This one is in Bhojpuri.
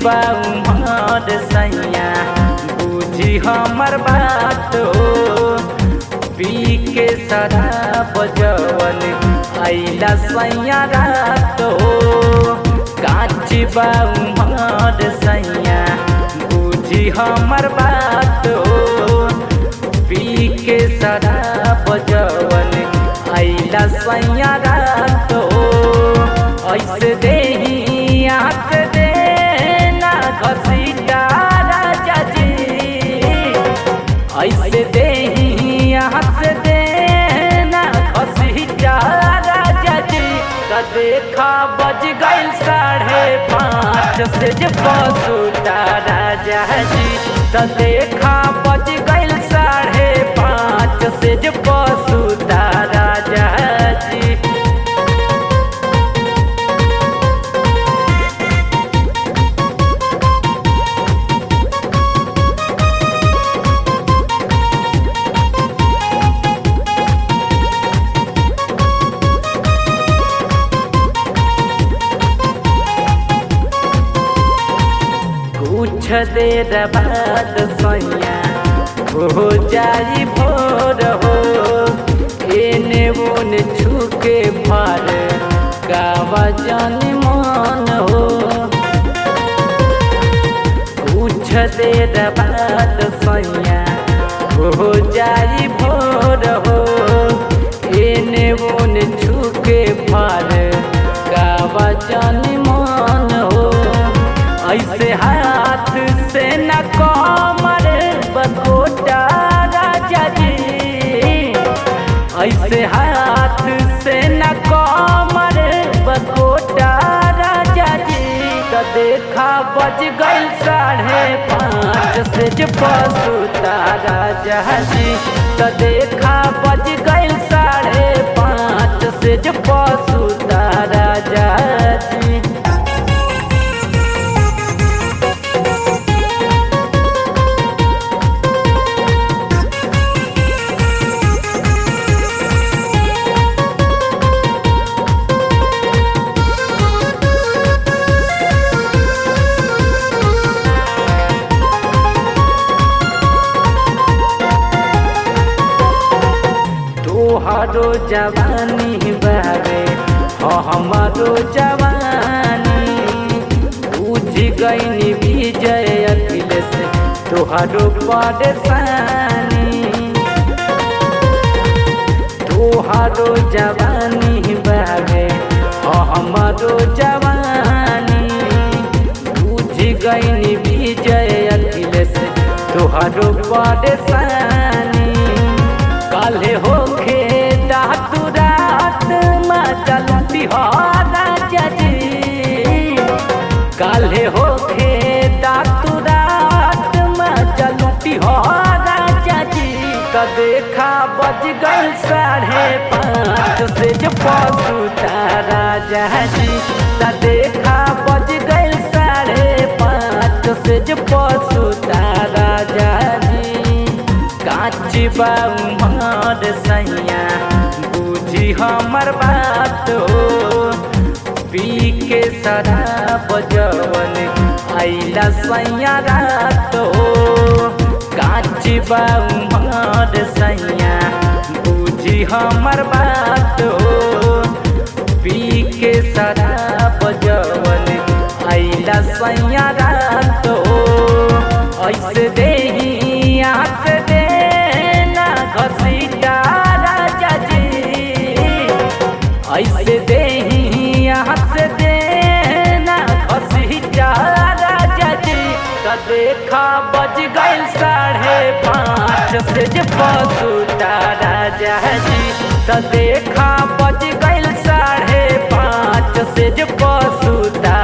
उमर सैया बुझी हमर बात हो पी के शराब जवन आइला सैया रात हो काची बा उमर सैया बुझी हमर बात हो पी के शराब जवन आइला सैया रात हो ऐसे देही आस देना घसीटा राजा जी ऐसे देही आस देना घसीटा राजा जी त देखा बज गइल साढ़े पाँच से जे पसुटा राजा जी त देखा बज गइल साढ़े पाँच से जे पसुटा राजा जी कुछ देर बाद सैया हो जाई भोर हो एने ओने छुके भर गावा जन मन हो कुछ देर बाद सैया हो जाई भोर हो एने ओने छुके भर गावा जन मन हो ऐसे हाथ से न कमर बकोटा राजा जी ऐसे हाथ से न कमर बकोटा राजा जी तो देखा बज गइल साढ़े पाँच से जे पसुता राजा जी तो देखा बज गइल साढ़े पाँच से जे पसुता राजा जी तोहरो जवानी बारे हो हमारो जवानी बुझ गईनी विजय अखिलेश तोहरो परेशानी तोहरो जवानी बारे हो हमारो जवानी बुझ गईनी विजय अखिलेश तोहरो परेशानी काले होखे दातु रात मचलती हो राजा जी काले होखे दातु रात मचलती हो राजा जी का देखा बज गइल साढ़े पाँच से जो पसुता राजा जी का देखा बज गइल साढ़े पाँच से जो पसुता राजा जी काची बा उमर सैया बुझी हमर बात हो पी के शराब जवन आइला सैया रात हो काची बा उमर सैया बुझी हमर बात हो पी के शराब जवन आइला सैया रात हो ऐसे देही आस देना घसीटा राजा जी ऐसे देही आस देना घसीटा राजा जी त देखा बज गइल साढ़े पाँच से जे पसुता राजा जी त देखा बज गइल साढ़े पाँच से जे पसुता